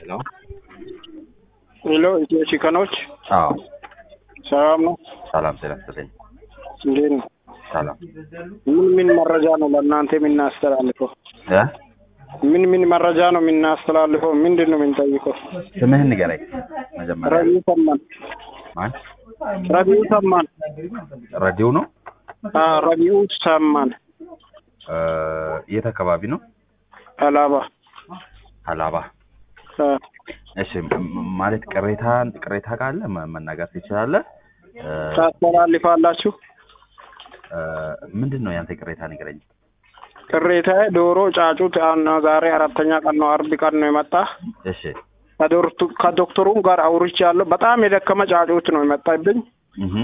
ሄሎ ሄሎ ኢትዮ ቺከኖች አዎ ሰላም ነው? ሰላም ጤና ይስጥልኝ እንዴት ነው? ሰላም ምን ምን መረጃ ነው ለእናንተ የምናስተላልፈው? እ ምን ምን መረጃ ነው የምናስተላልፈው? ምንድን ነው የምንጠይቀው? ስምህን ንገረኝ መጀመሪያ ረቢው ሰማን ማን ረቢው ሰማን ረዲው ነው አ ረቢው ሰማን እ የት አካባቢ ነው አላባ አላባ አ እሺ ም- ማለት ቅሬታ ቅሬታ ካለ መ- መናገር ትችላለህ እ ታስተላልፋላችሁ? እ ምንድን ነው ያንተ ቅሬታ ንገረኝ ቅሬታ ዶሮ ጫጩት አሁን ዛሬ አራተኛ ቀን ነው፣ አርብ ቀን ነው የመጣ እሺ ከዶርቱ- ከዶክተሩም ጋር አውርቻለሁ። በጣም የደከመ ጫጩት ነው የመጣብኝ። እህ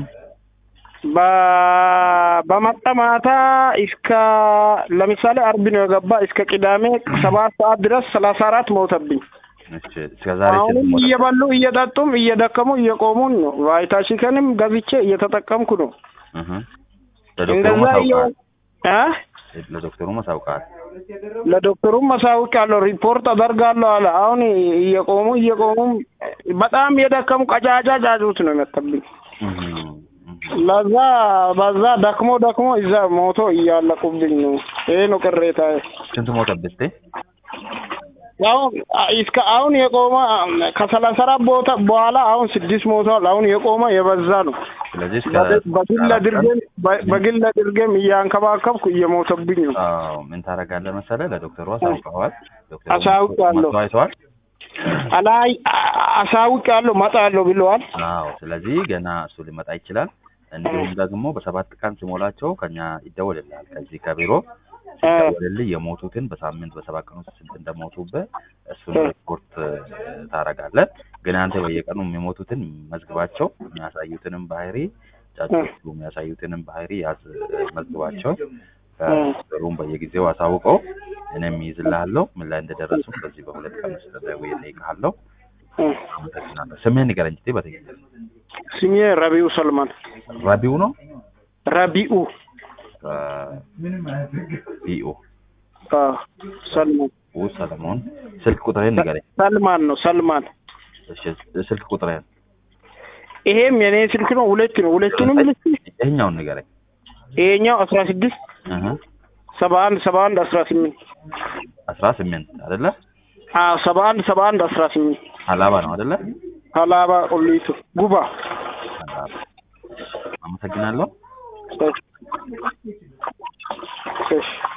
በ- በመጣ ማታ እስከ ለምሳሌ አርብ ነው የገባ እስከ ቅዳሜ ሰባት ሰዓት ድረስ ሰላሳ አራት ሞተብኝ። እሺ እስከ ዛሬ አሁንም ስንት ሞተ? እየበሉ እየጠጡም እየደከሙ እየቆሙን ነው። ቫይታሲከንም ገዝቼ እየተጠቀምኩ ነው። እህ ለዶክተሩ እንደዛ እየ- ማሳውቃል እ ለዶክተሩ ማሳውቃል ለዶክተሩም ማሳውቅ ያለው ሪፖርት አደርጋለሁ አለ። አሁን እየቆሙ እየቆሙ በጣም የደከሙ ቀጫጫ ጫጩት ነው የመጣብኝ። እህ እህ ለዛ በዛ ደክሞ ደክሞ እዛ ሞቶ እያለቁብኝ ነው። ይሄ ነው ቅሬታ። ስንት ሞተብህ እስቲ አሁን እስከ አሁን የቆመ ከሰላሳ አራት ቦታ በኋላ አሁን ስድስት ሞቷል። አሁን የቆመ የበዛ ነው። ስለዚህ እስከ በግል አድርጌም በግል አድርጌም እያንከባከብኩ እየሞተብኝ ነው። አዎ ምን ታደርጋለህ መሰለህ ለዶክተሩ አሳውቀዋል ዶክተሩ አሳውቃለሁ። መጥቶ አይተዋል አላይ አሳውቅ ያለው መጣለሁ ብለዋል። አዎ ስለዚህ ገና እሱ ሊመጣ ይችላል እንዲሁም ደግሞ በሰባት ቀን ሲሞላቸው ከኛ ይደወልልሃል ከዚህ ከቢሮ እ ሲደወልልህ የሞቱትን በሳምንት በሰባት ቀን ውስጥ ስንት እንደሞቱብህ እሱን እ ሪፖርት ታደርጋለህ ግን አንተ በየቀኑ የሚሞቱትን መዝግባቸው የሚያሳዩትንም ባህሪ ጫጩቱ የሚያሳዩትንም ባህሪ ያዝ መዝግባቸው ዶክተሩን በየጊዜው አሳውቀው እኔም ይይዝልሃለሁ ምን ላይ እንደደረሱ በዚህ በሁለት ቀን ውስጥ ደውዬ እጠይቅሃለሁ እ አመሰግናለሁ ስምህን ንገረኝ እስኪ በትክክል ስሜ ረቢኡ ሰልማን ረቢው ነው ረቢኡ ቢኡ አ ሰልማን ኡ ሰለሞን ስልክ ቁጥርህን ንገረኝ ሰልማን ነው ሰልማን። እሺ ስልክ ቁጥርህን ይሄም የኔ ስልክ ነው። ሁለት ነው። ሁለቱንም ልስጥ። ይኸኛውን ንገረኝ ይሄኛው አስራ ስድስት እህ ሰባ አንድ ሰባ አንድ አስራ ስምንት አስራ ስምንት አይደለ አዎ ሰባ አንድ ሰባ አንድ አስራ ስምንት ሀላባ ነው አይደለ ሀላባ ቁሊቱ ጉባ ሀላባ አመሰግናለሁ እሺ እሺ